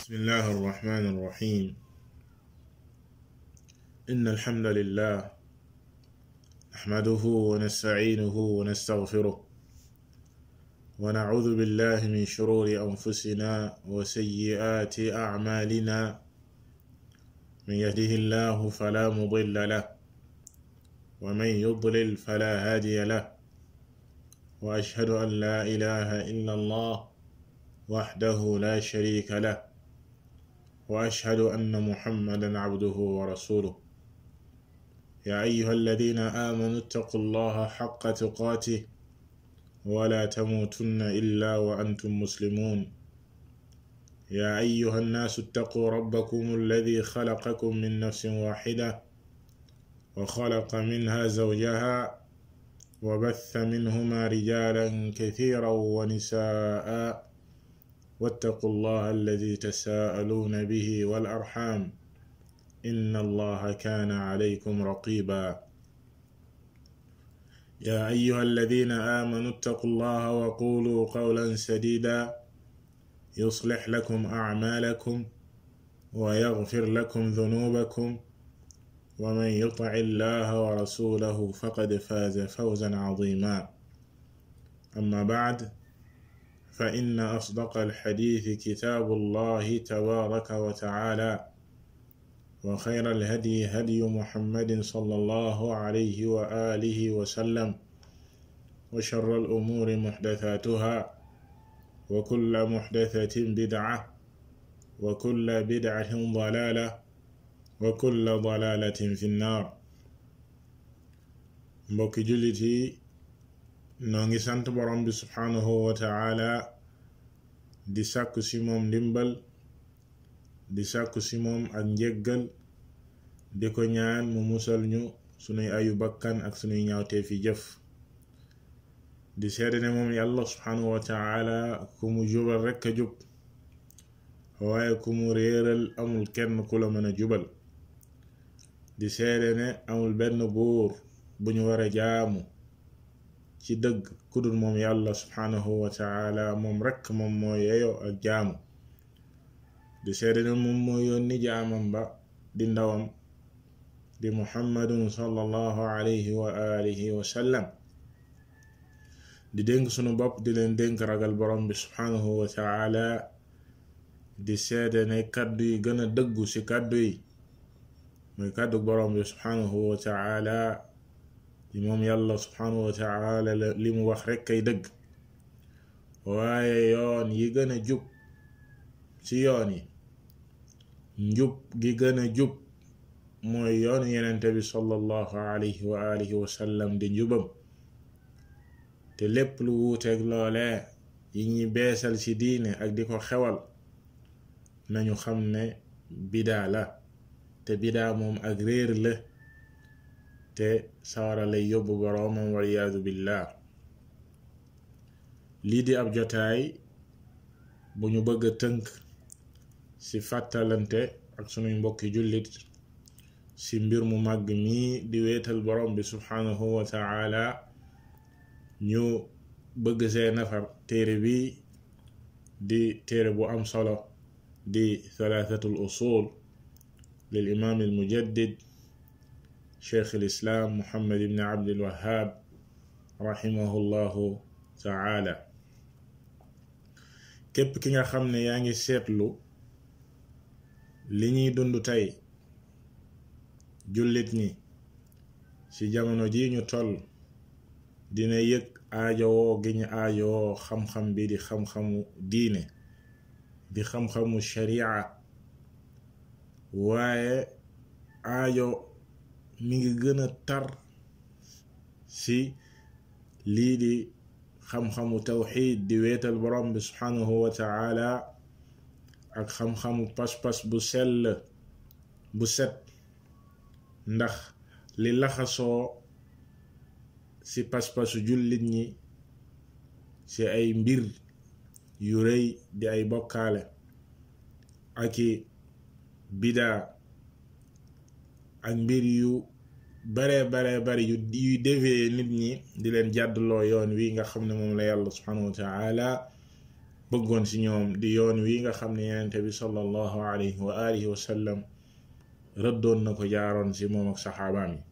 بسم الله الرحمن الرحيم إن الحمد لله نحمده ونستعينه ونستغفره ونعوذ بالله من شرور أنفسنا وسيئات أعمالنا من يهده الله فلا مضل له ومن يضلل فلا هادي له وأشهد أن لا إله إلا الله وحده لا شريك له واشهد ان محمدا عبده ورسوله يا ايها الذين امنوا اتقوا الله حق تقاته ولا تموتن الا وانتم مسلمون يا ايها الناس اتقوا ربكم الذي خلقكم من نفس واحده وخلق منها زوجها وبث منهما رجالا كثيرا ونساء واتقوا الله الذي تساءلون به والارحام ان الله كان عليكم رقيبا يا ايها الذين امنوا اتقوا الله وقولوا قولا سديدا يصلح لكم اعمالكم ويغفر لكم ذنوبكم ومن يطع الله ورسوله فقد فاز فوزا عظيما اما بعد فإن أصدق الحديث كتاب الله تبارك وتعالى وخير الهدي هدي محمد صلى الله عليه وآله وسلم وشر الأمور محدثاتها وكل محدثة بدعة وكل بدعة ضلالة وكل ضلالة في النار mbokki jullit yi noo ngi sant borom bi subhanahu wa taala di sàkku ci moom ndimbal di sàkku ci moom ak njéggal di ko ñaan mu musal ñu sunuy ayu bakkan ak sunuy ñaawtee fi jëf di seede ne moom yàlla subhanahu wa taala ku mu jubal rekk a jub waaye ku mu réeral amul kenn ku la mën a jubal di seede ne amul benn buur bu ñu war a jaamu ci dëgg kudul moom yàlla subhanahu wa taala moom rekk moom moo yeyo ak jaamu di seede ne moom moo yónni jaamam ba di ndawam di muhammadun sallallahu alayhi wa alihi wa sallam di dénk sunu bopp di leen dénk ragal borom bi subhanahu wa taala di seede ne kàddu yi gën a dëggu ci kàddu yi muy kàddu borom bi subhanahu wa taala di moom yàlla subhanahu wa taala li mu wax rekk kay dëgg waaye yoon yi gën a jub ci yoon yi njub gi gën a jub mooy yoon yenente bi sallallahu alayhi wa alihi wa sallam di njubam te lépp lu wuuteeg loolee yi ñuy beesal ci diine ak di ko xewal nañu xam ne bidaa la te bidaa moom ak réer la te sawara lay yóbbu boroomam waliyaadu billah lii di ab jotaay bu ñu bëgg a tënk ci fàttalante ak sunuy mbokki jullit ci mbir mu màgg mii di wéetal borom bi subhanahu wa taala ñu bëgg see nafar téere bi di téere bu am solo di thalathatul usul lil imaam al mujaddid cheikh lislaam muhammad ibn abdul wahab rahimahullahu taala képp ki nga xam ne yaa ngi seetlu li ñuy dund tey jullit ñi ci jamono ji ñu toll dina yëg aajowoo gi ñu aajowoo xam-xam bi di xam-xamu diine di xam-xamu sharia waaye aajo mi ngi gën a tar ci lii di xam-xamu tawxid di weetal borom bi subhanahu wa taala ak xam-xamu pas-pas bu sell bu set ndax li laxasoo ci pas-pasu jullit ñi ci ay mbir yu rëy di ay bokkaale aki bidaa ak mbir yu bare bare bare yu yuy dévier nit ñi di leen jàddloo yoon wi nga xam ne moom la yàlla subhanahu wa taala bëggoon ci ñoom di yoon wi nga xam ne yenente bi sallallahu alayhi wa alihi wa sallam rëddoon na ko jaaroon ci moom ak saxaabaam yi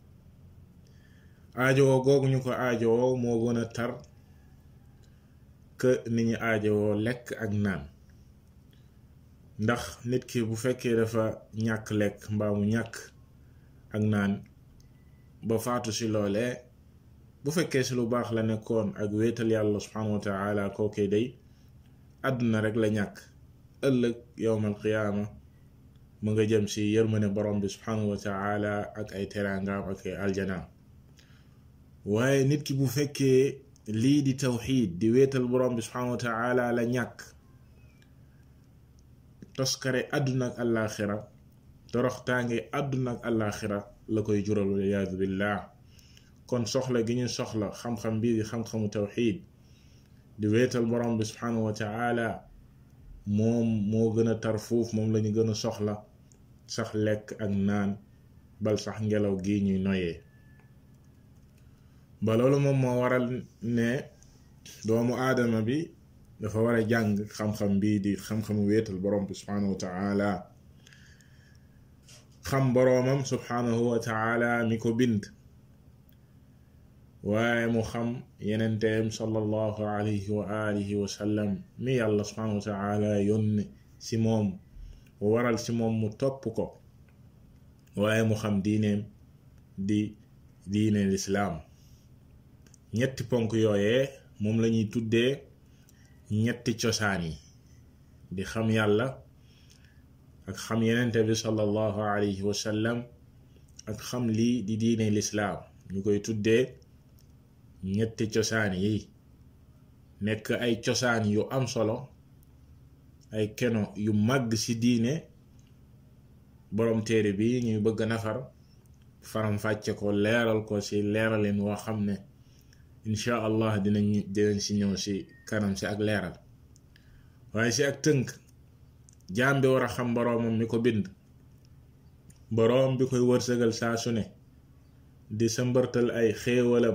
aajowoo googu ñu ko aajowoo moo gën a tar que ni ñu aajowoo lekk ak naan ndax nit ki bu fekkee dafa ñàkk lekk mbaa mu ñàkk ak naan ba faatu ci loolee bu fekkee ci lu baax la nekkoon ak wéetal yàlla subhanahu wa taala kookee day àdduna rek la ñàkk ëllëg yowmal qiyaama mu nga jëm ci yërmane borom bi subhanahu wa taala ak ay teraangaam ak ay aljanaam waaye nit ki bu fekkee lii di tawxiid di wéetal borom bi subhanahu wa taala la ñàkk toskare àdduna ak àllaaxira toroxtaange àdduna ak àllaaxira la koy jural waliyaadu billah kon soxla gi ñu soxla xam-xam bii di xam-xamu tawxiid di wéetal borom bi subhanahu wa taala moom moo gën a tar fuuf moom lañu gën a soxla sax lekk ak naan bal sax ngelaw gi ñuy noyee ba loolu moom moo waral ne doomu aadama bi dafa war a jàng xam-xam bii di xam-xamu wéetal borom bi subhanahu wa taala xam boroomam subhanahu wa taala mi ko bind waaye mu xam yenenteem sallallahu alayhi wa alihi wa sallam mi yàlla subhanahu wa taala yónni ci moom waral ci moom mu topp ko waaye mu xam diineem di diine lislaam ñetti ponk yooyee moom lañuy tuddee ñetti cosaan yi di xam yàlla ak xam yenente bi sallallahu alayhi wa sallam ak xam lii di diine lislaam ñu koy tuddee ñetti cosaan yi nekk ay cosaan yu am solo ay keno yu màgg ci diine boroom téere bi ñuy bëgg nafar faram fàcce ko leeral ko ci leeralin woo xam ne incha allah dinañ dinañ ci ñëw ci kanam ci ak leeral waaye ci ak tënk jaam bi war a xam boroomam mi ko bind boroom bi koy wërsëgal saa su ne di sa mbërtal ay xéewalam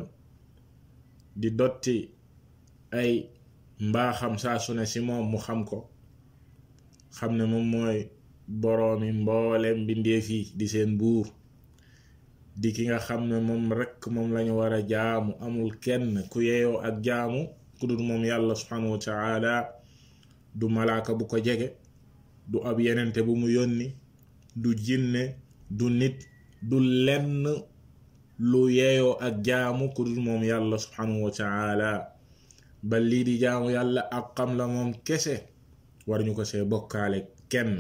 di dotti ay mbaaxam saa su ne ci moom mu xam ko xam ne moom mooy boroomi mboolem mbindeef yi di seen buur di ki nga xam ne moom rekk moom lañu war a jaamu amul kenn ku yeeyoo ak jaamu ku dul moom yàlla subhanahu wa taala du malaaka bu ko jege du ab yenente bu mu yónni du jinne du nit du lenn lu yeeyoo ak jaamu ku dul moom yàlla subhanahu wa taala ba lii di jaamu yàlla ak xam la moom kese war ñu ko see bokkaale kenn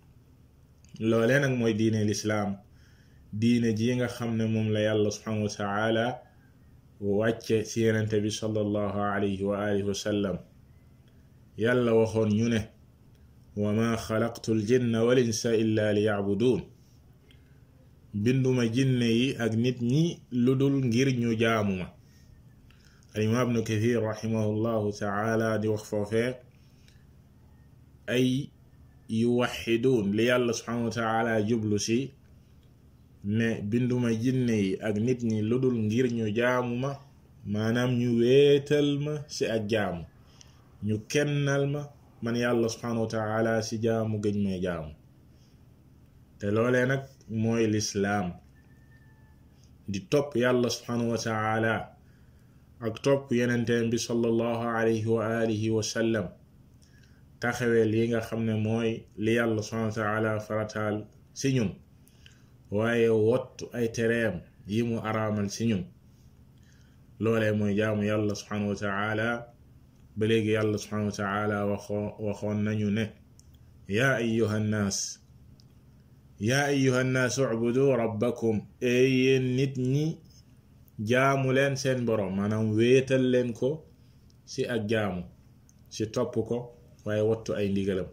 loolee nag mooy diine lislaam diine ji nga xam ne moom la yàlla subhanahu wa taala wàcce ci yenente bi sallallahu alayhi wa alihi wa sallam yàlla waxoon ñu ne wa ma xalaqtu l jinna wal insa illa li yacbuduun binduma jinne yi ak nit ñi lu dul ngir ñu jaamu ma alimaam ibnu kathir rahimahullahu taala di wax foofee ay yuwaxiduun li yàlla subhanahu wa taala jublu si ne binduma jinne yi ak nit ñi lu dul ngir ñu jaamu ma maanaam ñu wéetal ma si ak jaamu ñu kennal ma man yàlla subhanahu wa taala si jaamu gëñ may jaamu te loolee nag mooy lislaam di topp yàlla subhanahu wa taala ak topp yenenteen bi sallallahu alayhi wa alihi wa sallam taxawee li nga xam ne mooy li yàlla subhanahu wa taala farataal si ñun waaye wottu ay tereem yi mu araamal si ñun loolee mooy jaamu yàlla subhanahu wa taala ba léegi yàlla subhanahu wa taala waxoo waxoon nañu ne yaa ayuha nnaas yaa ayuha nnaas ubudu rabbakum ey yéen nit ñi jaamu leen seen boroom maanaam wéetal leen ko ci ak jaamu ci topp ko waaye wattu ay ndigalam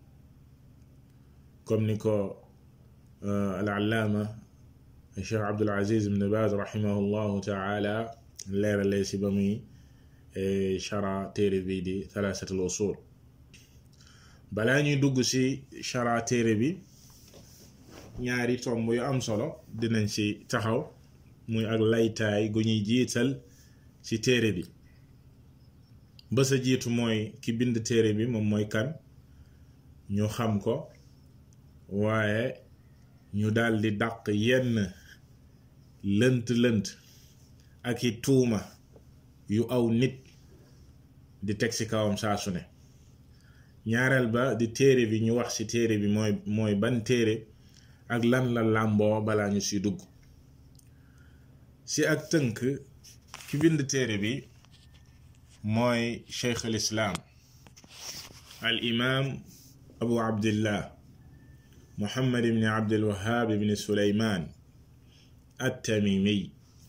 comme ni ko al allaama cheikh abdul aziz ibn baz rahimahullahu taala leeralee ci ba muy chara téere bi di thalathatul usul balaa ñuy dugg ci chara téere bi ñaari tomb yu am solo dinañ ci taxaw muy ak laytaay gu ñuy jiital ci téere bi ba sa jiitu mooy ki bind téere bi moom mooy kan ñu xam ko waaye ñu daldi dàq yenn lënt lënt ak i tuuma yu aw nit di teg ci kawam saa su ne ñaareel ba di téere bi ñu wax ci téere bi mooy mooy ban téere ak lan la làmboo balaa ñu ci dugg ci ak tënk ki bind téere bi mooy cheikh al islaam al imaam abu abdillah muhammad ibni abdilwahab ibni suleymaan at-tamimi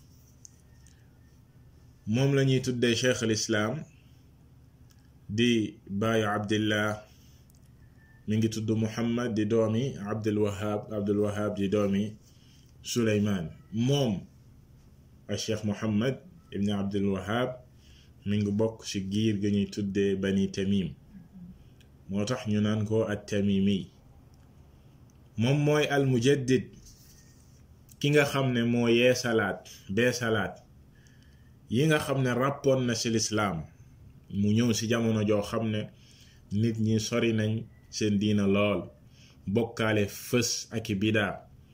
moom la ñuy tuddee cheikh al islaam di baayu abdillah mi ngi tudd muhammad di doomi abdulwahab abdulwahab di doomi suleymaan moom a cheikh muhammad ibni abdulwahab mi ngi bokk ci giir ga ñuy tuddee bani tamim moo tax ñu naan ko at tamimi moom mooy al mujaddid ki nga xam ne moo yee salaat bee salaat yi nga xam ne ràppoon na ci lislaam mu ñëw ci jamono joo xam ne nit ñi sori nañ seen diina lool bokkaale fës ak i bidaa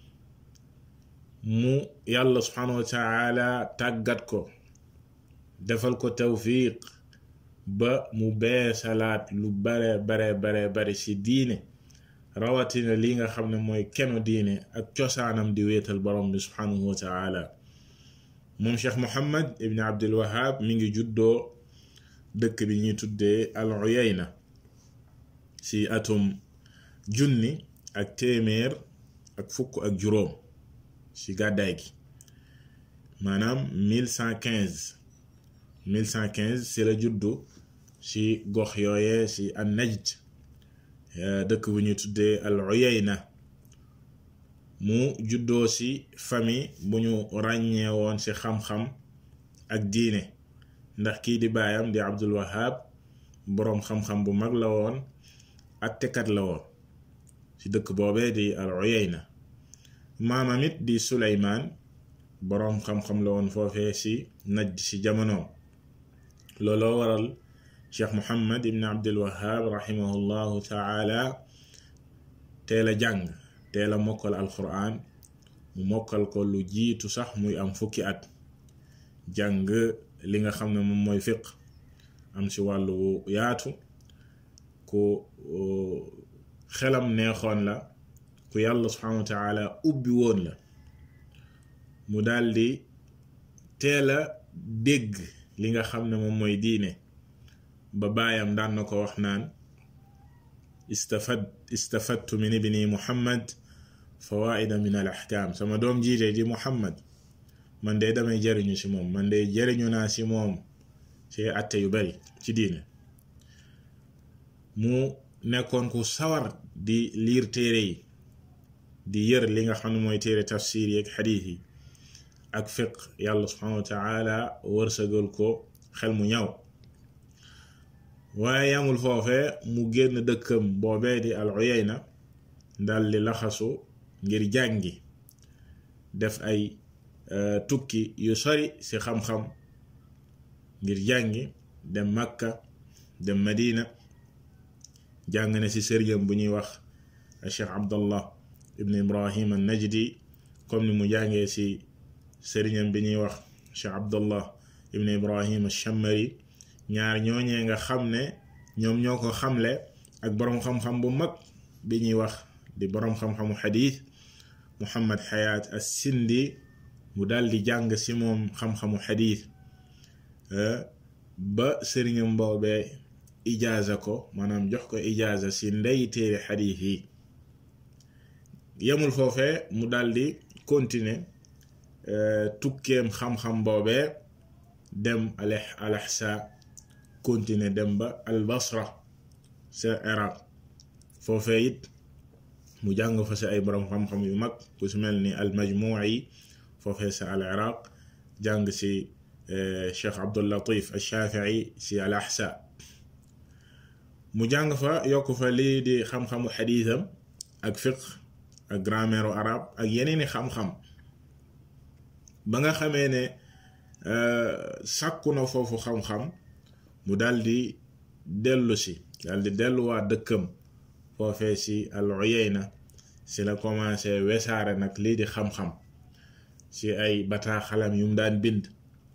mu yàlla subhanahu wa taala tàggat ko defal ko tawfiq ba mu bee salaat lu bare bare bare bare ci diine rawatina li nga xam ne mooy keno diine ak cosaanam di wéetal borom bi subhanahu wa taala moom cheikh muhammad ibni abdul wahab mi ngi juddoo dëkk bi ñuy tuddee al uyayna ci atum junni ak téeméer ak fukk ak juróom ci gàddaay gi maanaam 1115 1115 ci la juddu ci gox yooye ci an najd dëkk bu ñuy tuddee al uyayna mu juddoo ci famille bu ñu ràññee woon ci xam-xam ak diine ndax kii di baayam di abdul wahab boroom xam-xam bu mag la woon attekat la woon ci dëkk boobee di al uyayna maamam it di suleymaan boroom xam-xam la woon foofee ci najd ci jamonoom looloo waral cheikh muhammad ibn abdul wahab rahimahullahu taala teel a jàng teel a mokkal alquran mu mokkal ko lu jiitu sax muy am fukki at jàng li nga xam ne moom mooy fiq am ci wàllu yaatu ku xelam neexoon la ku yàlla subhanahu wa taala ubbi woon la mu daldi teel a dégg li nga xam ne moom mooy diine ba baayam daan na ko wax naan istafad istafadtu min ibni muhammad fawaida min al ahkam sama doom jiite di muhammad man de damay jariñu ci moom man de jariñu naa ci moom ci atte yu bari ci diine mu nekkoon ku sawar di liir téere yi di yër li nga xam ne mooy téere tafsir yi ak xadiis yi ak fiq yàlla subhanahu wa taala wërsëgal ko xel mu ñaw waaye yamul foofe mu génn dëkkam boobee di al uyayna dal di laxasu ngir jàngi def ay tukki yu sori ci xam-xam ngir jàngi dem makka dem madina jàng na ci sëriñam bu ñuy wax cheikh abdallah ibn ibrahim an najdi comme ni mu jàngee ci sëriñam bi ñuy wax cheikh abdallah ibn ibrahim ash-shammari ñaar ñooñee nga xam ne ñoom ñoo ko xamle ak boroom xam-xam bu mag bi ñuy wax di boroom xam-xamu xadiis muhammad xayaat as-sindi mu dal di jàng ci moom xam-xamu xadiis ba sëriñam boobee ijaaza ko maanaam jox ko ijaaza ci ndey téere xadiis yi yemul foofee mu dal di continuer tukkeem xam-xam boobee dem al ahsa continuer dem ba al basra sa iraq foofee it mu jàng fa si ay borom xam-xam yu mag ku si mel ni al majmuu'i foofee sa al iraq jàng si cheikh abdul latif al shafii si al ahsa mu jàng fa yokk fa lii di xam-xamu xadiisam ak fiq ak grammaire arab ak yeneeni xam-xam ba nga xamee ne sàkku na foofu xam-xam mu daldi dellu si daldi delluwaat dëkkam foofee si al uyayna si la commencé wesaare nag lii di xam-xam si ay bataaxalam yu mu daan bind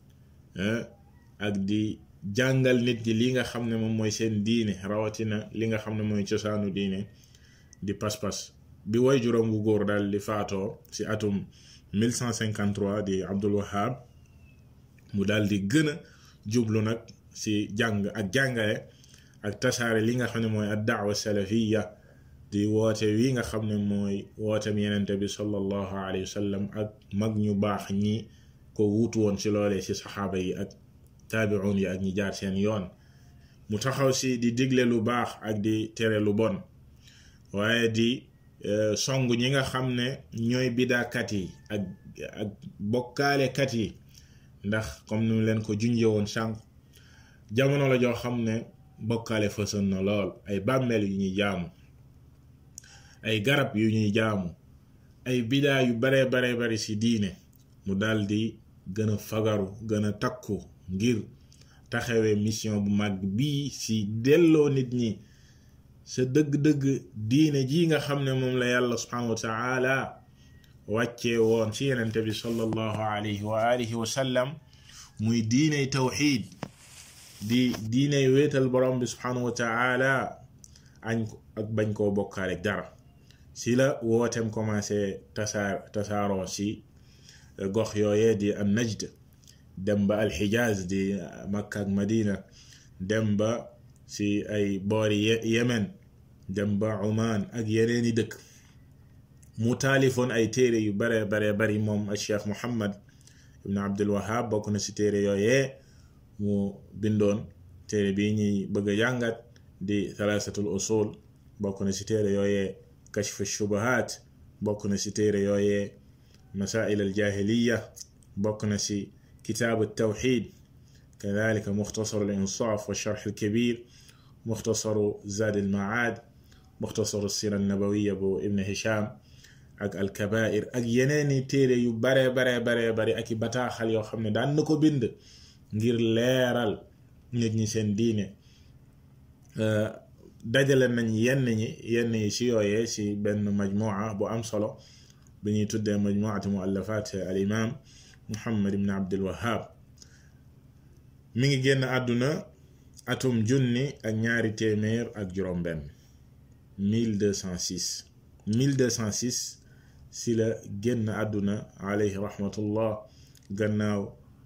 ak di jàngal nit ñi li nga xam ne moom mooy seen diine rawatina li nga xam ne mooy cosaanu diine di pas-pas bi way juróom gu góor daal di faatoo si atum 1153 di Abdul Wahab mu daal di gën a jublu nag si jàng ak jàngale ak tasaare li nga xam ne mooy ad daawa salafiya di woote wi nga xam ne mooy wootem yenente bi sallallahu alayhi wa sallam ak mag ñu baax ñi ko wuutu woon ci loolee ci saxaaba yi ak taabi'un yi ak ñi jaar seen yoon mu taxaw si di digle lu baax ak di tere lu bon waaye di song ñi nga xam ne ñooy bidaakat yi ak ak bokkaalekat yi ndax comme ni leen ko junje woon sànq jamono la joo xam ne bokkaale fësën na lool ay bàmmeel yu ñuy jaamu ay garab yu ñuy jaamu ay bidaa yu bare bare bari ci diine mu daldi gën a fagaru gën a takku ngir taxawee mission bu mag bii ci delloo nit ñi sa dëgg-dëgg diine ji nga xam ne moom la yàlla subhanahu wa taala wàccee woon ci yenente bi sallallahu alayhi wa alihi wa sallam muy diiney tawxid di diiney wéetal borom bi subhanahu wa taala añ ak bañ koo bokkaale dara si la wootem commencé tasaar tasaaroo si gox yooyee di an najd dem ba alxijaaz di makka ak madina dem ba si ay boori yemen dem ba oman ak yeneeni dëkk mu taalifoon ay téere yu bare bare bari moom al cheikh muhammad ibn abdul wahab bokk na si téere yooyee mu bindoon téere bii ñuy bëgg a jàngat di thalathatul usul bokk na si téere yooyee kashf shubahat bokk na si téere yooyee masail al jahiliya bokk na si kitaabu tawxid kadalika muxtasaru al insaaf wa sharx al kabir muxtasaru zad al maad muxtasaru sira al nabawiya bu ibn hisham ak al kabair ak yeneeni téere yu bare bare bare bare ak i bataaxal yoo xam ne daan na ko bind ngir leeral nit ñi seen diine dajale nañ yenn ñi yenn yi si yooyee si benn majmua bu am solo bi ñuy tuddee majmuatu muallafat al imam muhammad ibn abdul wahab mi ngi génn àdduna atum junni ak ñaari téeméer ak juróom benn 1206 1206 si la génn àdduna alayhi rahmatullah gannaaw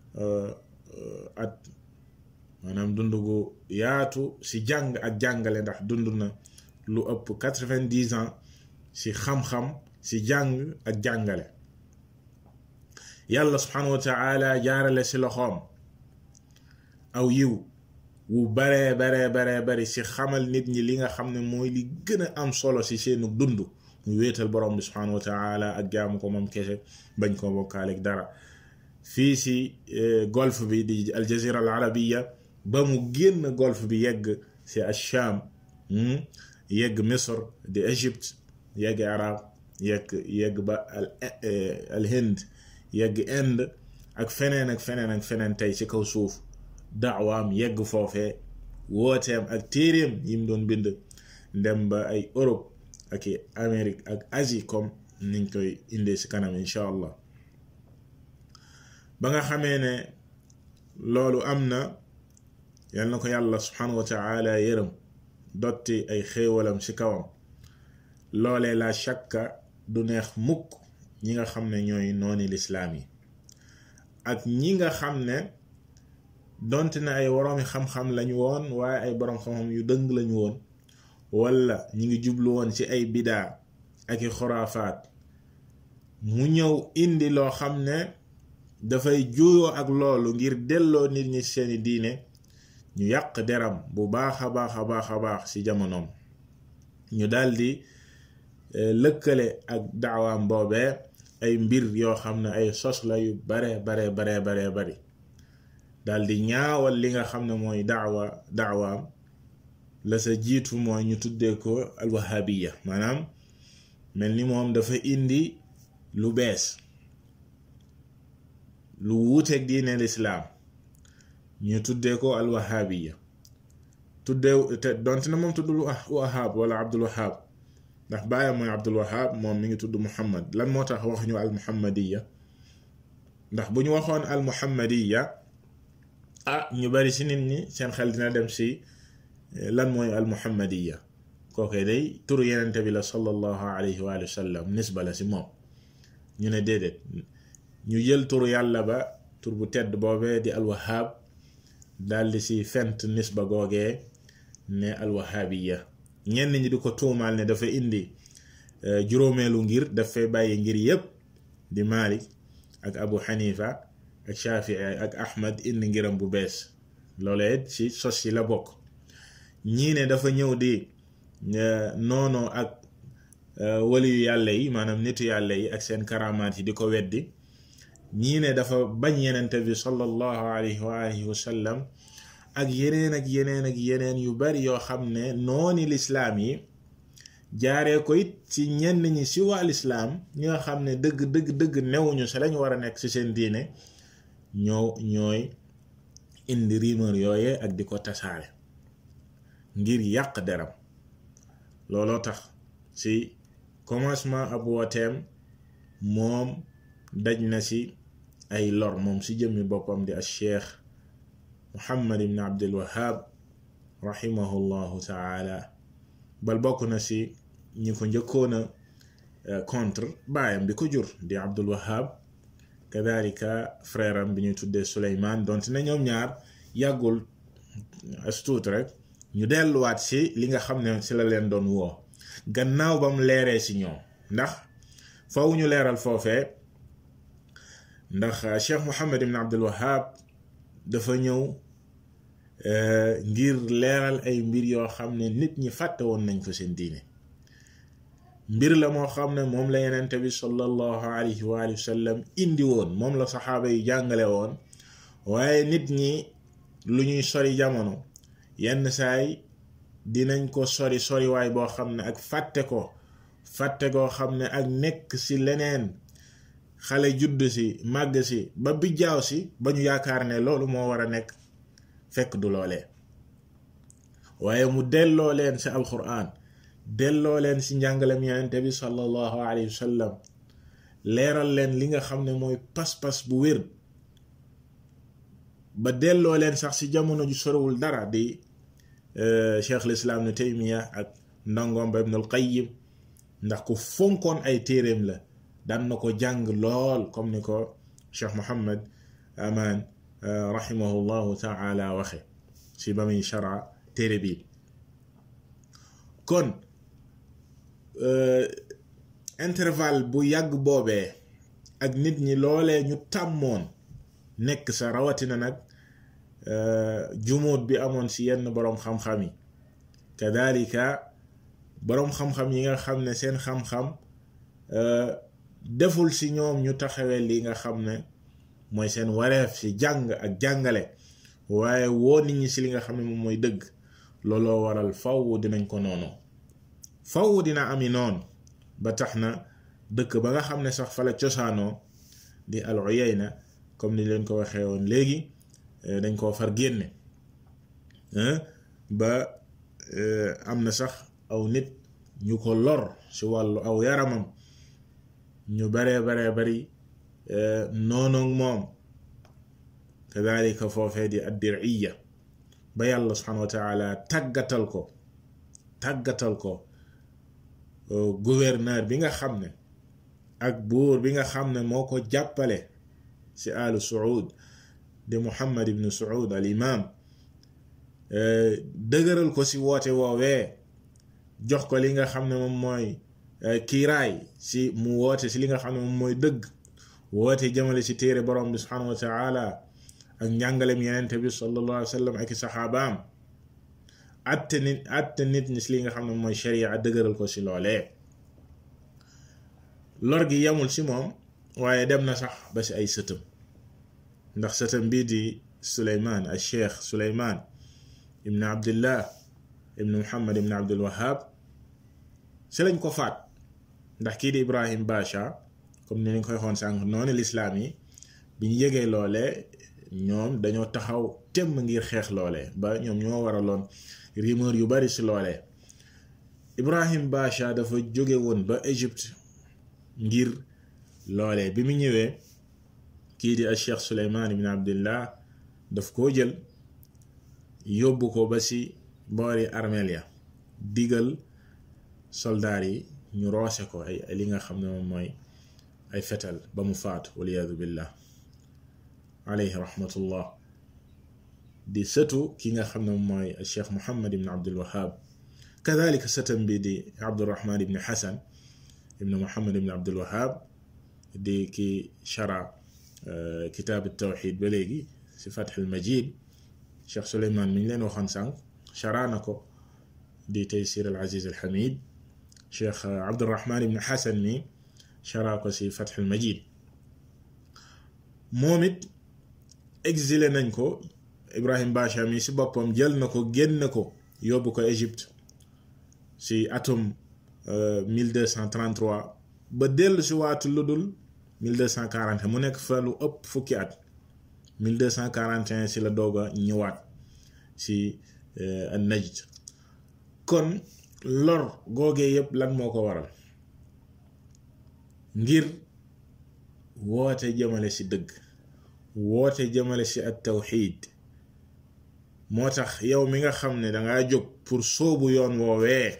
at maanaam dund gu yaatu si jàng ak jàngale ndax dund na lu ëpp quatre-vingt-dix ans si xam-xam si jàng ak jàngale yàlla subhanahu wa taala jaarale si loxoom aw yiw wu baree baree baree bari si xamal nit ñi li nga xam ne mooy li gën a am solo si seenu dund mu wéetal borom bi subhanahu wa taala ak jaamu ko moom kese bañ koo bokkaaleeg dara fii si golf bi di aljazira al arabiya ba mu génn golf bi yegg si acham yegg misr di égypte yegg arab yegg yegg ba al hind yegg inde ak feneen ak feneen ak feneen tey ci kaw suuf daawaam yegg foofee wooteem ak téeréem yi mu doon bind ndem ba ay Europe ak i Amérique ak Asie comme niñ koy indee ci kanam incha allah ba nga xamee ne loolu am na yal na ko yàlla subhanahu wa taala yërëm dotti ay xéewalam ci kawam loolee la shakka du neex mukk ñi nga xam ne ñooy nooni lislaam yi ak ñi nga xam ne donte na ay woroomi xam-xam lañu woon waaye ay boroom xam-xam yu dëng lañu woon walla ñi ngi jublu woon ci ay bidaa ak i xuraafaat mu ñëw indi loo xam ne dafay juuyoo ak loolu ngir delloo nit ñi seeni diine ñu yàq deram bu baax a baax a baax a baax ci jamonoom ñu daldi lëkkale ak daawaam boobee ay mbir yoo xam ne ay sos la yu bare bare bare bare bari daldi ñaawal li nga xam ne mooy daawa daawaam la sa jiitu mooy ñu tuddee ko alwahabiya maanaam mel ni moom dafa indi lu bees lu wuuteeg diine lislaam ñu tuddee ko alwahabiya tuddee te donte na moom tuddul wahab wala abdul wahab ndax baayam mooy abdul wahab moom mi ngi tudd muhammad lan moo tax waxuñu al muhammadiya ndax bu ñu waxoon al muhammadiya ah ñu bari si nit ñi seen xel dina dem si lan mooy al muhammadiya kookee day turu yenente bi la sallallahu alayhi wa sallam nisba la si moom ñu ne déedéet ñu jël turu yàlla ba tur bu tedd boobee di al wahab daldi si fent nisba googee ne al wahabiya ñenn ñi di ko tuumaal ne dafa indi juróomeelu ngir dafay bàyyi ngir yépp di Malik ak Abu Hanifa ak Shafii ak Ahmad indi ngiram bu bees loolee ci sos yi la bokk ñii ne dafa ñëw di noonoo ak waliyu yàlla yi maanaam nitu yàlla yi ak seen karamaat yi di ko weddi ñii ne dafa bañ yenente bi sallallahu alayhi wa alihi wa sallam ak yeneen ak yeneen ak yeneen yu bari yoo xam ne nooni lislaam yi jaaree ko it ci ñenn ñi si waa lislaam ñi nga xam ne dëgg dëgg dëgg newuñu sa lañ war a nekk ci seen diine ñoo ñooy indi rumeur yooye ak di ko tasaare ngir yàq deram looloo tax ci commencement ab wooteem moom daj na ci ay lor moom ci jëmmi boppam di al cheikh muhammad ibn abdul wahab rahimahullahu taala bal bokk na ci ñi ko njëkkoon a contre baayam bi ko jur di abdul wahab kadalika frère am bi ñuy tuddee suleyman donte na ñoom ñaar yàggul astuut rek ñu delluwaat ci li nga xam ne ci la leen doon woo gannaaw ba mu leeree ci ñoom ndax faw ñu leeral foofee ndax cheikh muhammad ibn abdul wahab dafa ñëw ngir leeral ay mbir yoo xam ne nit ñi fàtte woon nañ ko seen diine mbir la moo xam ne moom la yenente bi sallallahu alayhi wa sallam indi woon moom la saxaaba yi jàngale woon waaye nit ñi lu ñuy sori jamono yenn saay dinañ ko sori soriwaay boo xam ne ak fàtte ko fàtte koo xam ne ak nekk ci leneen xale judd si màgg si ba bijjaaw si ba ñu yaakaar ne loolu moo war a nekk fekk du loolee waaye mu delloo leen ci alquran delloo leen ci njàngalem yonente bi sallallahu alayhi wa sallam leeral leen li nga xam ne mooy pas-pas bu wér ba delloo leen sax ci jamono ju sorowul dara di cheikh lislaam nu taymiya ak ndongoom ba ibnul qayyim ndax ku fonkoon ay téeréem la daan na ko jàng lool comme ni ko cheikh muhammad aman rahimahullahu taala waxe si ba muy shara téere bi kon intervalle bu yàgg boobee ak nit ñi loolee ñu tàmmoon nekk sa rawatina nag jumuut bi amoon si yenn boroom xam-xam yi kadalika boroom xam-xam yi nga xam ne seen xam-xam deful si ñoom ñu taxawee li nga xam ne mooy seen wareef si jàng ak jàngale waaye woo nit ñi si li nga xam ne moom mooy dëgg looloo waral faw dinañ ko noonu faw dina ami noonu ba tax na dëkk ba nga xam ne sax fa la cosaanoo di al Uyayna comme ni leen ko waxee woon léegi dañ koo far génne ba am na sax aw nit ñu ko lor si wàllu aw yaramam ñu baree baree bari noonu moom kadalika foofee di addiriya ba yàlla subhanahu wa taala tàggatal ko tàggatal ko gouverneur bi nga xam ne ak buur bi nga xam ne moo ko jàppale ci alu suud di muhammad ibnu suud al imam dëgëral ko ci woote woowee jox ko li nga xam ne moom mooy kiiraay ci mu woote ci li nga xam ne moom mooy dëgg woote jëmale ci téere borom bi subhanahu wa taala ak njàngalem yenente bi sallallahu alayhi wa sallam ak i saxaabaam atte nit atte nit ñi ci li nga xam ne mooy sharia dëgëral ko ci loolee lor gi yemul ci moom waaye dem na sax ba ci ay sëtëm ndax sëtëm bii di suleyman al cheikh suleyman ibn abdillah ibn muhammad ibn abdul wahab ci lañ ko faat ndax kii di ibrahim basha comme ni ñu koy xoon sànq noonu lislaam yi bi ñu yëgee loolee ñoom dañoo taxaw temm ngir xeex loolee ba ñoom ñoo waraloon rumeur yu bari si loolee Ibrahim Basha dafa jóge woon ba Égypte ngir loolee bi mu ñëwee kii di al Cheikh Suleymaan ibn Abdillah daf koo jël yóbbu ko ba si boori armeel ya digal soldaar yi ñu roose ko ay li nga xam ne moom mooy ay fetal ba mu faatu waliyaadu billah alayhi rahmatullah di sëtu ki nga xam ne moom mooy cheikh muhammad ibn abdul wahab kadalika sëtam bi di abdurahman ibn hasan ibn muhammad ibn abdul wahab di ki shara kitaab tawxid ba léegi si fatx al majid cheikh suleyman mi ñu leen waxoon sànq shara na ko di taysir al aziz al hamid cheikh abdurahman ibn hasan mi shara ko si fatx al majid moom it exilé nañ ko Ibrahim Basha mi si boppam jël na ko génn ko yóbbu ko Égypte si atum 1233 ba dellu si waatu lu dul 1240 mu nekk fa lu ëpp fukki at 1241 si la doog a ñëwaat si an Najd kon lor googee yépp lan moo ko waral ngir woote jëmale si dëgg woote jëmale si at tawxiid moo tax yow mi nga xam ne danga jóg pour sóobu yoon woowee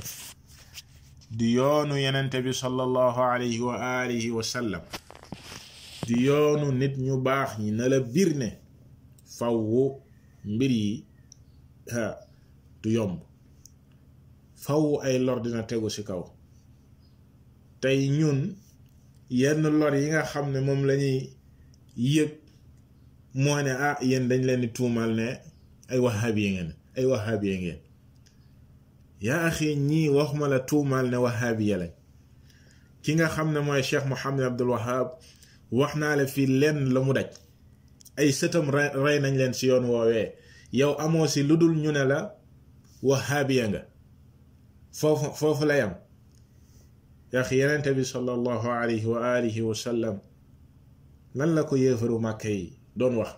di yoonu yenente bi sallallahu alayhi wa alihi wa sallam di yoonu nit ñu baax ñi na la bir ne fawwu mbir yi ha du yomb fawwu ay lor dina tegu ci kaw tey ñun yenn lor yi nga xam ne moom lañuy yëg moo ne ah yéen dañ leen di tuumal ne ay wahabiya ngeen ay wahabiya ngeen yaa axi ñii waxuma la tuumal ne wahabiya lañ ki nga xam ne mooy cheikh Mohammed Abdul Wahab wax naa la fii lenn la mu daj ay sëtam rey nañ leen si yoon woowee yow amoo si lu dul ñu ne la wahabiya nga foofu foofu la yam yaa xi yenente bi sallallahu alayhi wa alihi wa sallam lan la ko yéefaru màkka yi doon wax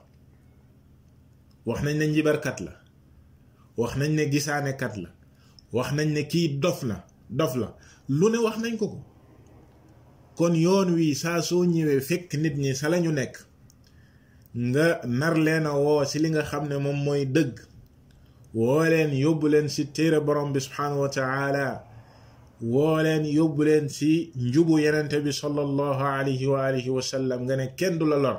wax nañ ne njibarkat la wax nañ ne gisaanekat la wax nañ ne kii dof la dof la lu ne wax nañ ko ko kon yoon wi saa soo ñëwee fekk nit ñi sa lañu nekk nga nar leen a woo ci li nga xam ne moom mooy dëgg woo leen yóbbu leen ci téere borom bi subhanahu wa taala woo leen yóbbu leen ci njubu yenente bi sallallahu alayhi wa alihi wa sallam nga ne kenn du la lor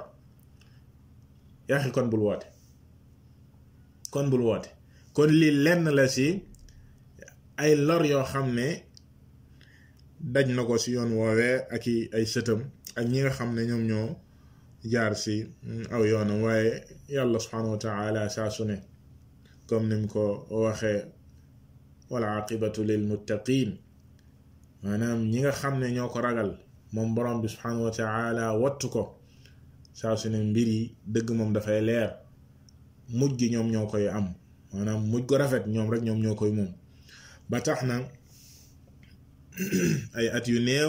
yaxi kon bul woote kon bul woote kon lii lenn la ci ay lor yoo xam ne daj na ko ci yoon woowee ak i ay sëtam ak ñi nga xam ne ñoom ñoo jaar ci aw yoonam waaye yàlla subhanahu wa taala saa su ne comme ni mu ko waxee wal aqibatu lil muttaqin maanaam ñi nga xam ne ñoo ko ragal moom borom bi subhanahu wa taala wattu ko saa su ne mbir yi dëgg moom dafay leer mujj gi ñoom ñoo koy am maanaam mujj ko rafet ñoom rek ñoom ñoo koy moom ba tax na ay at yu néew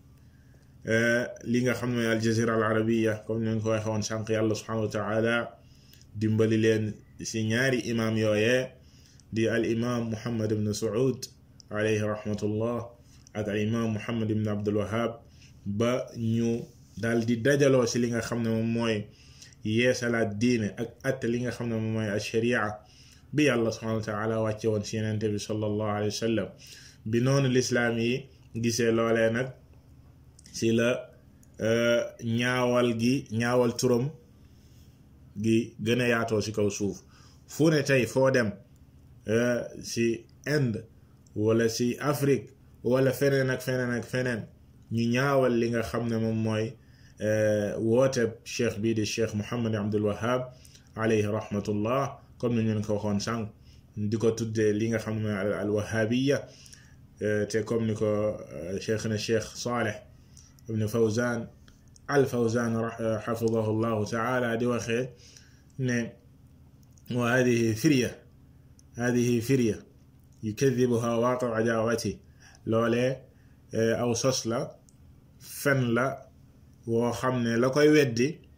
li nga xam ne mooy aljazira al arabiya comme ni ko waxee woon sànq yàlla subhanahu wa taala dimbali leen si ñaari imam yooyee di al imam muhammad ibn saud alayhi rahmatullah ak al imam muhammad ibn abdul wahab ba ñu daal di dajaloo si li nga xam ne moom mooy yeesalaat diine ak atte li nga xam ne moom mooy alsharia bi yàlla subhanahu wa taala wàcce woon si yenente bi sallallahu alayhi wa sallam bi noonu lislaam yi gisee loolee nag si la ñaawal gi ñaawal turam gi gën a yaatoo si kaw suuf fu ne tey foo dem si Inde wala si Afrique wala feneen ak feneen ak feneen ñu ñaawal li nga xam ne moom mooy woote cheikh bii di cheikh Muhammad Abdul Wahab alayhi rahmatullah comme ni ñu ko waxoon sànq di ko tuddee li nga xam ne mooy al wahabiya te comme ni ko cheikh na cheikh Saleh ibn Fawzan al Fawzan xafidahu llahu taala di waxee ne wa hadihi firya hadihi firya yukadibuha waaqi adaawati loolee aw sos la fen la woo xam ne la koy weddi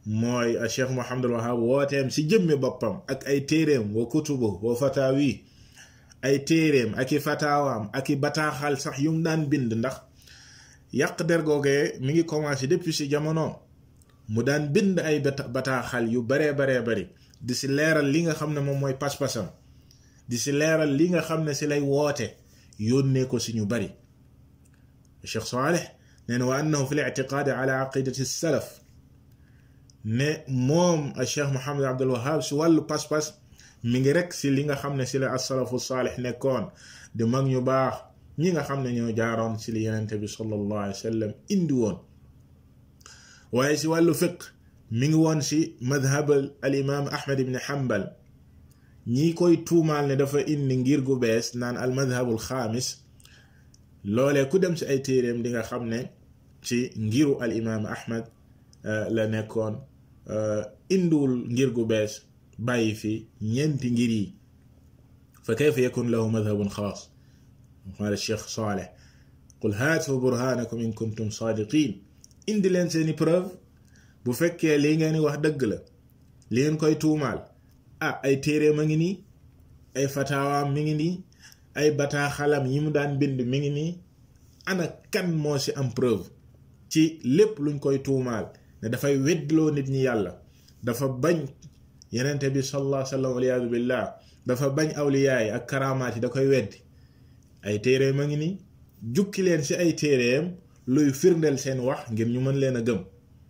mooy a cheikh mohamadul wahab wooteem si jëmmi boppam ak ay téeréem wa kutubu wa fatawi ay téeréem ak i fataawaam ak i bataaxal sax yum daan bind ndax yàq der googee mi ngi commencé depuis si jamono mu daan bind ay bataaxal yu baree baree bari di si leeral li nga xam ne moom mooy pas-pasam di si leeral li nga xam ne si lay woote yónnee ko si ñu bari cheikh Saleh nee na wa annahu fi lictiqaadi ala aqidati salaf ne moom a cheikh Mohamad Abdul Wahab si wàllu pas-pas mi ngi rek si li nga xam ne si la asalafu saalix nekkoon di mag ñu baax ñi nga xam ne ñoo jaaroon si li yenente bi sallallahu alayhi wa sallam indi woon waaye si wàllu fiq mi ngi woon si madhab al imam ahmad ibn hanbal ñi koy tuumaal ne dafa indi ngir gu bees naan al madhabul xaamis loolee ku dem si ay téeréem di nga xam ne ci ngiru al imam ahmad la nekkoon indiwul ngir gu bees bàyyi fi ñeenti ngir yi fa kayfa yakun lahu madhabun xaas qaala cheikh Saleh qul haatu burhanakum in kuntum saadiqin indi leen seeni preuve bu fekkee li ngeen wax dëgg la li ngeen koy tuumaal ah ay téeréem a ngi nii ay fataawaam mi ngi nii ay bataaxalam yi mu daan bind mi ngi nii ana kan moo ci am preuve ci lépp luñ koy tuumaal ne dafay weddloo nit ñi yàlla dafa bañ yenente bi sallallahu alayhi wa sallam waliyaadu billah dafa bañ awliyaay ak karamaat yi da koy weddi ay téeréem a ngi nii jukki leen ci ay téeréem luy firndeel seen wax ngir ñu mën leen a gëm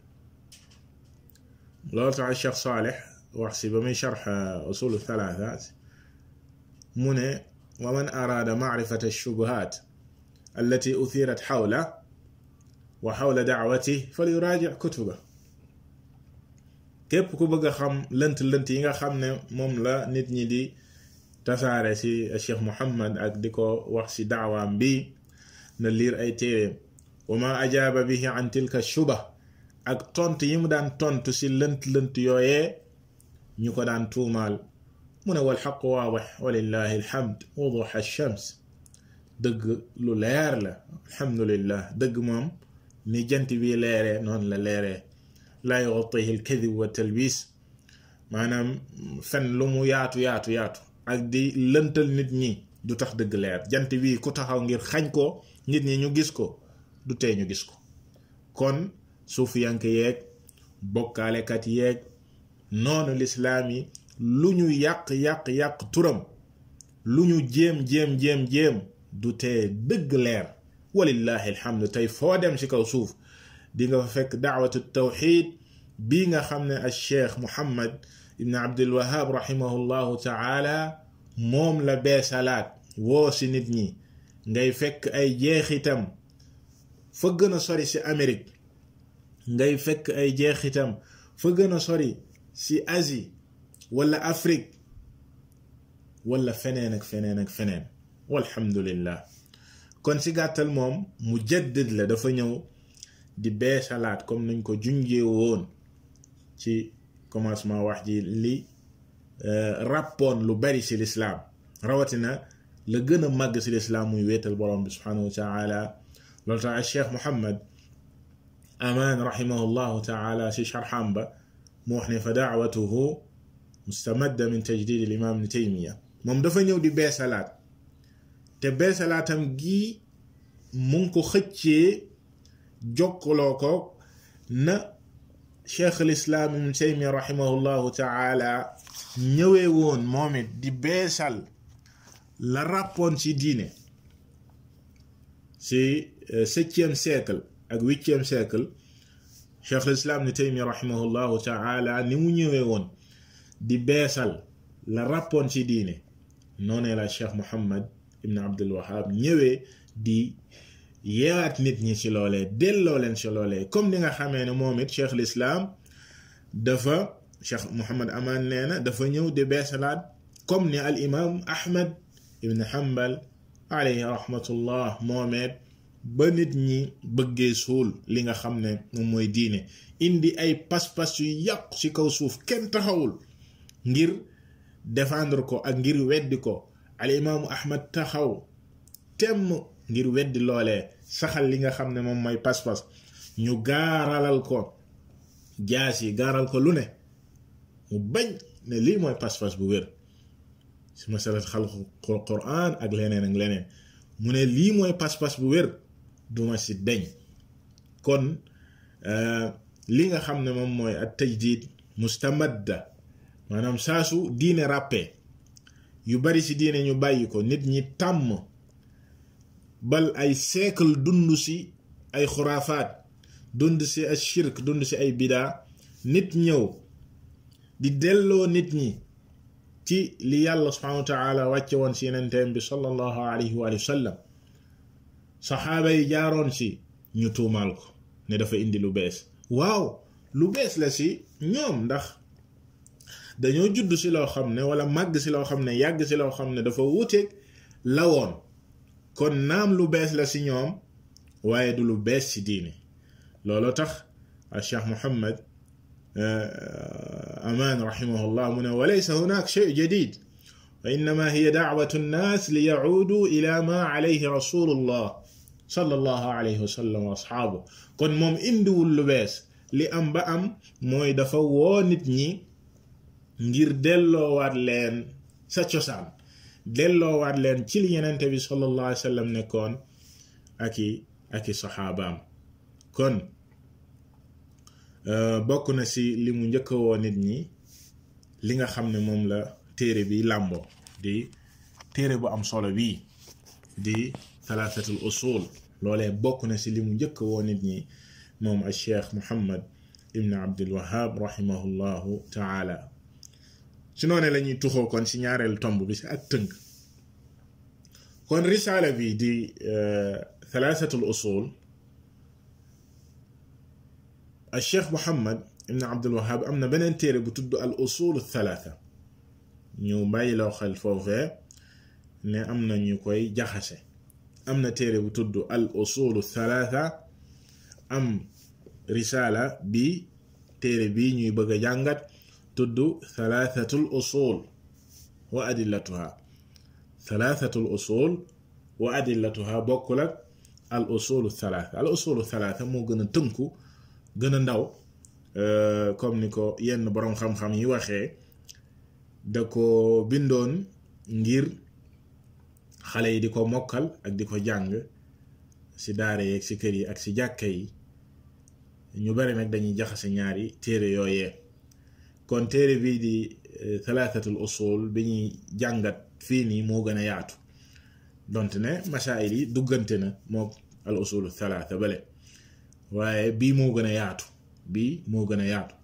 loolu tax Cheikh Saleh wax si ba muy sharx usulu thalatha mu ne wa man araada maarifata shubuhat allati uthirat xawla wa xawla daawati fal yuraaji kutuba képp ku bëgg a xam lënt lënt yi nga xam ne moom la nit ñi di tasaare si Cheikh Muhammad ak di ko wax si daawaam bi na liir ay téeréem wa ma ajaaba bihi an tilka shuba ak tont yi mu daan tontu si lënt lënt yooyee ñu ko daan tuumaal mu ne wal xaq waadix walillahi alhamd wuduxa shams dëgg lu leer la alhamdulillah dëgg moom ni jant bi leeree noonu la leeree laa yuxatihi alkadib wa talbis maanaam fen lu mu yaatu yaatu yaatu ak di lëntal nit ñi du tax dëgg leer jant bi ku taxaw ngir xañ ko nit ñi ñu gis ko du tee ñu gis ko kon suufiyanke yeeg bokkaalekat yeeg noonu lislaam yi lu ñu yàq yàq yàq turam lu ñu jéem jéem jéem jéem du tee dëgg leer walillahi alhamdu tey foo dem ci kaw suuf di nga fa fekk daawatu tawxid bii nga xam ne al cheikh muhammad ibn abdul wahab rahimahullahu taala moom la beesalaat woo si nit ñi ngay fekk ay jeexitam fa gën a sori si Amérique ngay fekk ay jeexitam fa gën a sori si Asie wala Afrique wala feneen ak feneen ak feneen walhamdulillah kon si gàttal moom mu jaddid la dafa ñëw di beesalaat comme nañ ko junjee woon ci commencement wax ji li ràppoon lu bari si lislaam rawatina la gën a màgg si lislaam muy wéetal borom bi subhanahu wa taala loolu tax cheikh Muhammad amaan rahimahullahu taala si sharxam ba mu wax ne fa daawatuhu mustamadda min tajdid al imam ibn taymiya moom dafa ñëw di beesalaat te beesalaatam gi mu ngi ko xëccee jokkaloo ko na cheikh al islam ibn taymiya rahimahullahu taala ñëwee woon moom it di beesal la ràppoon ci diine ci septième siècle ak huitième siècle cheikh l'islam ni taymi rahimahullahu taala ni mu ñëwee woon di beesal la ràppoon ci diine noonee la cheikh muhammad ibn abdul wahab ñëwee di yeewaat nit ñi ci loolee delloo leen ci loolee comme ni nga xamee ne moom it cheikh l'islam dafa cheikh muhammad aman nee na dafa ñëw di beesalaat comme ni al imam ahmad ibn hanbal alayhi rahmatullah moomeet ba nit ñi bëggee suul li nga xam ne moom mooy diine indi ay pas-pas yu yàqu ci kaw suuf kenn taxawul ngir défendre ko ak ngir weddi ko al imaamu ahmad taxaw temm ngir weddi loolee saxal li nga xam ne moom mooy pas-pas ñu gaaralal ko jaas yi gaaral ko lu ne mu bañ ne lii mooy pas-pas bu wér si masalat xalqu quran ak leneen ak leneen mu ne lii mooy pas-pas bu wér duma si deñ kon li nga xam ne moom mooy at tajdid mustamadda maanaam saasu diine ràppee yu bari ci diine ñu bàyyi ko nit ñi tàmm bal ay siècle dund ci ay xuraafaat dund ci ay shirk dund ci ay bidaa nit ñëw di delloo nit ñi ci li yàlla subhanahu wa taala wàcce woon ci yenenteem bi sallallahu alayhi wa sallam saxaaba yi jaaroon ci ñu tuumaal ko ne dafa indi lu bees waaw lu bees la ci ñoom ndax dañoo judd ci loo xam ne wala màgg ci loo xam ne yàgg ci loo xam ne dafa wuuteeg la woon kon naam lu bees la ci ñoom waaye du lu bees ci diine loolu tax al cheikh muhammad aman rahimahullah mu ne walaysa hunak shay jadid wa innama hiya dacwatu nnas li yacuudu ila ma alayhi rasulullah sallallahu alayhi wa sallam wa asxaabu kon moom indiwul lu bees li am ba am mooy dafa woo nit ñi ngir delloowaat leen sa cosaan delloowaat leen ci li yenente bi sallallahu alayhi wa sallam nekkoon ak i ak i saxaabaam kon bokk na ci li mu njëkk woo nit ñi li nga xam ne moom la téere bi làmboo di téere bu am solo bii di thalathatul usul loolee bokk na ci li mu njëkk woo nit ñi moom al cheikh muhammad ibn abdul wahab rahimahullahu taala ci noone la ñuy tuxoo kon ci ñaareelu tomb bi ci ak tënk kon risaala bi di thalathatul usul al cheikh muhammad ibn abdul wahab am na beneen téere bu tudd al usul thalatha ñu bàyyi loo xel foofee ne am na ñu koy jaxase am na téere bu tudd al usulu thalatha am risaala bi téere bi ñuy bëgg a jàngat tudd thalathatul usul wa adillatuha thalathatul usul wa adillatuha bokkul ak al usulu thalatha al usulu thalatha moo gën a tënku gën a ndaw comme ni ko yenn boroom xam-xam yi waxee da ko bindoon ngir xale yi di ko mokkal ak di ko jàng ci daara yeeg ci kër yi ak ci jàkka yi ñu bari nag dañuy jaxase ñaari téere yooyee kon téere bii di thalathatul usul bi ñuy jàngat fii nii moo gën a yaatu donte ne masaayil yi duggante na moo al usulu thalatha bale waaye bii moo gën a yaatu bii moo gën a yaatu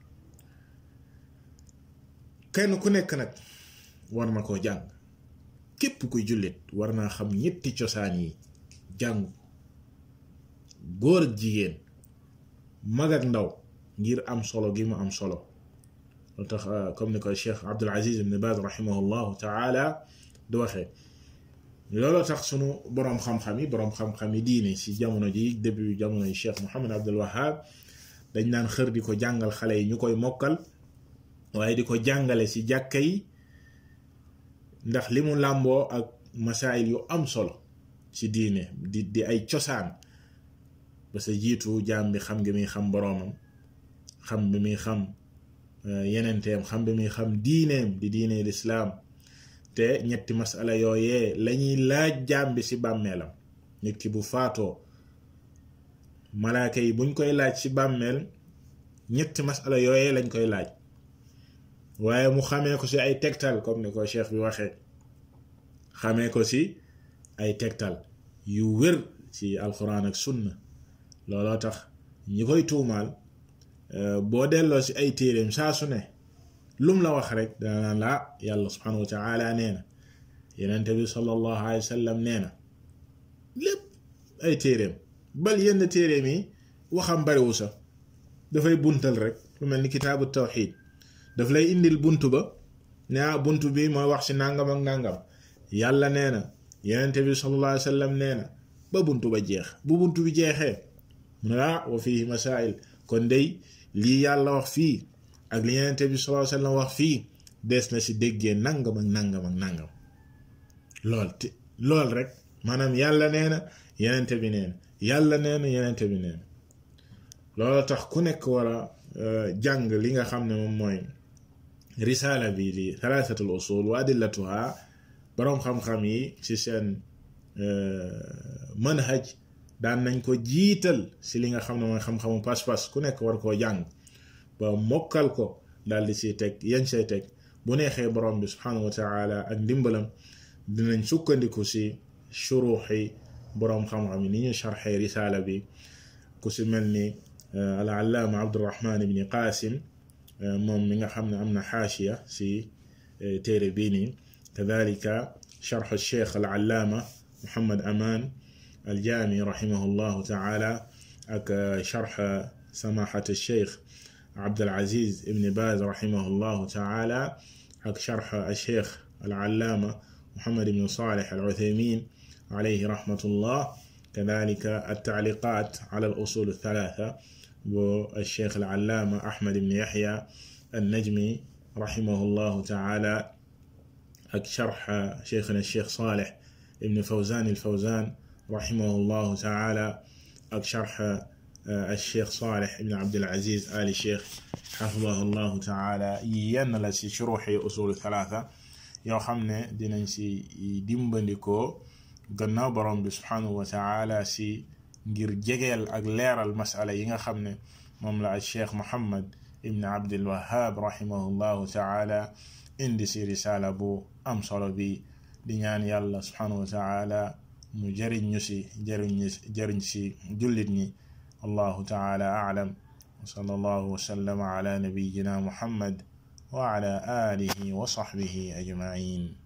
kenn ku nekk nag war na koo jàng képp kuy jullit war naa xam ñetti cosaan yi jàng góor ak jigéen mag ak ndaw ngir am solo gi mu am solo lu tax comme ni ko cheikh abdul aziz ibn baz rahimahullahu taala du waxee looloo tax sunu boroom xam-xam yi boroom xam-xam yi diine si jamono ji début jamono yi cheikh muhammad abdul wahab dañ naan xër di ko jàngal xale yi ñu koy mokkal waaye di ko jàngale ci jàkka yi ndax li mu làmboo ak masaayil yu am solo ci diine di di ay cosaan ba sa jiitu jaam bi xam gi muy xam boroomam xam bi muy xam yenenteem xam bi muy xam diineem di diine lislaam te ñetti masala yooyee lañuy laaj jaam bi ci bàmmeelam nit ki bu faatoo malaaka yi buñ koy laaj ci bàmmeel ñetti masala yooyee lañ koy laaj waaye mu xamee ko ci ay tegtal comme ni ko cheikh bi waxee xamee ko ci ay tegtal yu wér ci alquran ak sunna looloo tax ñi koy tuumaal boo delloo ci ay téeréem saa su ne lum la wax rek dana naan laa yàlla subhanahu wa taala nee na yenente bi sallallahu alayhi wa sallam nee na lépp ay téeréem bal yenn téeréem yi waxam bariwu sax dafay buntal rek lu mel ni kitaabu tawxid daf lay indil bunt ba ne ah bunt bi mooy wax ci nàngam ak nàngam yàlla nee na yenente bi sallallahu alayhi wa sallam nee na ba bunt ba jeex bu bunt bi jeexee mu ne ah wa fihi masail kon day lii yàlla wax fii ak li yenente bi sallallahu alayhi wa sallam wax fii des na ci déggee nangam ak nangam ak nangam lool te lool rek maanaam yàlla nee na yenente bi nee na yàlla nee na yenente bi nee na loolu tax ku nekk war a jàng li nga xam ne moom mooy risaala bi di thalathatul usul wa adillatuha boroom xam-xam yi ci seen manhaj daan nañ ko jiital si li nga xam ne mooy xam-xamu pas-pas ku nekk war koo jàng ba mokkal ko daal di siy teg yañ say teg bu neexee borom bi subhanahu wa taala ak ndimbalam dinañ sukkandiku si shuruxi boroom xam-xam yi ni ñu sharxee risaala bi ku si mel ni al allaama abdurahman ibni qasim moom mi nga xam ne am na xaashiya si téere bii nii kadalika sharx cheikh al allaama muhammad aman الجامي رحمه الله تعالى أك شرح سماحة الشيخ عبد العزيز ابن باز رحمه الله تعالى أك شرح الشيخ العلامة محمد بن صالح العثيمين عليه رحمة الله كذلك التعليقات على الأصول الثلاثة والشيخ العلامة أحمد بن يحيى النجمي رحمه الله تعالى أك شرح شيخنا الشيخ صالح ابن فوزان الفوزان رحمه الله تعالى أك شرح الشيخ صالح بن عبد العزيز آل الشيخ حفظه الله تعالى ين لا سي شروح أصول الثلاثة yoo xam ne dinañ si dimbandikoo gannaaw borom bi subhanahu wa taala si ngir jegeel ak leeral masala yi nga xam ne moom la al cheikh muhammad ibn abdul wahab rahimahullahu taala indi si risala bu am solo bi di ñaan yàlla subhanahu wa taala mu jëriñ ñu si jëriñ jëriñ si jullit ñi allahu taala aalam wa sallallahu wa sallama ala nabiyina muhammad وعلى آله وصحبه أجمعين